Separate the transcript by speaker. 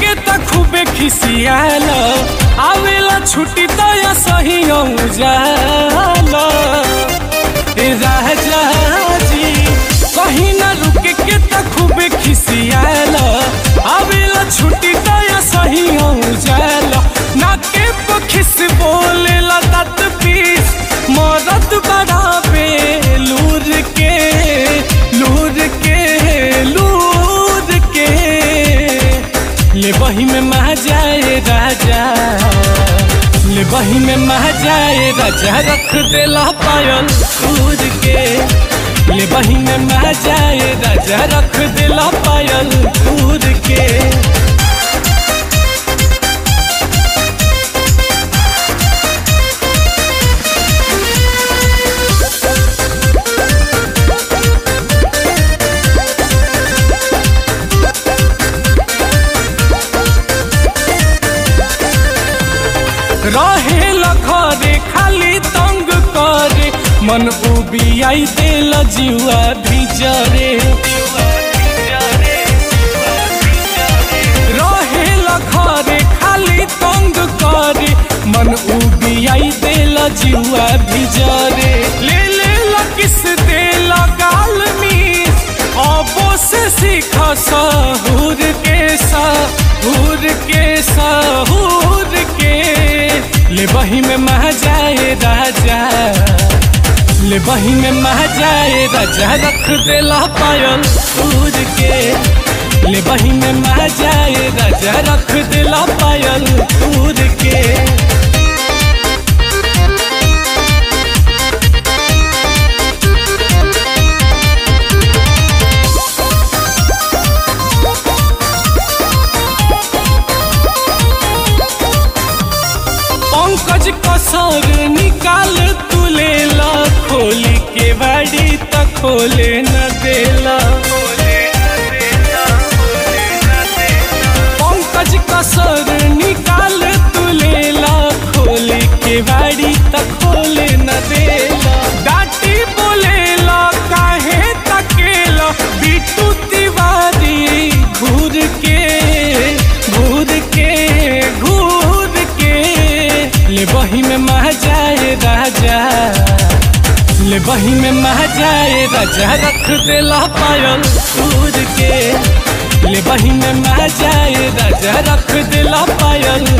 Speaker 1: के त खूबे खिसियाल आवेला छुट्टी त या सही जाला ए राजा जी कहीं ना रुके के त खूबे खिसियाल आवेला छुट्टी त या सही जाला ना के पखिस बोलेला तत पीस मरद बड़ा बेलूर के लूर के लूर के ले बही में मह जाए राजा ले बही में मह जाए राजा रख देला पायल दूर के ले बही में मह जाए राजा रख देला पायल दूर के रहे घरे खाली तंग करे मन उबियाई देल जुआ भिजरे रहे घरे खाली तंग करे मन उबियाई देल जुआ भिजरे ले ले किस देल गाल मीस अबो से सीख सहूर के सहूर के सहूर के ले बही में मह जाए राजा ले बही में मह जाए राजा रख देला पायल दूर के ले बही में मह जाए राजा रख देला पायल दूर के पंकज कसर निकाल तू लेला खोली के बाड़ी त खोले न देला पंकज कसर निकाल तू लेला खोली के बाड़ी त खोले न देला डाटी बोलेला काहे तकेला बिटू तिवारी घूर के घूर के घूर के ले बही में मह जाए राजा ले बही में मह जाए राजा रख देला पायल दूर के ले बही में मह जाए राजा रख देला पायल